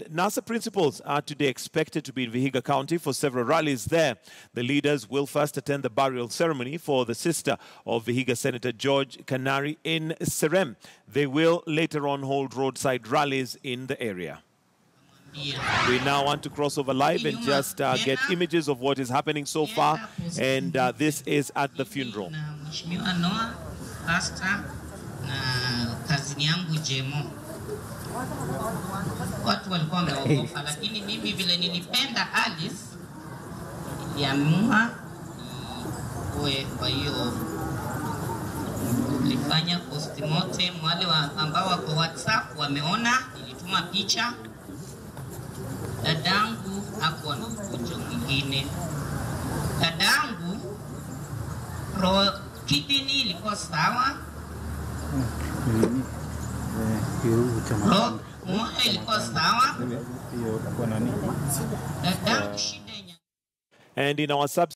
NASA principals are today expected to be in Vihiga County for several rallies there. The leaders will first attend the burial ceremony for the sister of Vihiga Senator George Kanari in Serem. They will later on hold roadside rallies in the area. We now want to cross over live and just uh, get images of what is happening so far. And uh, this is at the funeral. na Mheshimiwa Noah Pastor na kazini yangu Jemo. Watu walikuwa wameogopa, lakini mimi vile nilipenda Alice niliamua niwe. Kwa hiyo nilifanya postmortem. Wale wa, ambao wako WhatsApp wameona, nilituma picha. Dadangu hakuwa na ugonjwa mwingine. Dadangu ro kidney ilikuwa sawa, ro moyo ilikuwa sawa, dadangu shida yenye And in our sub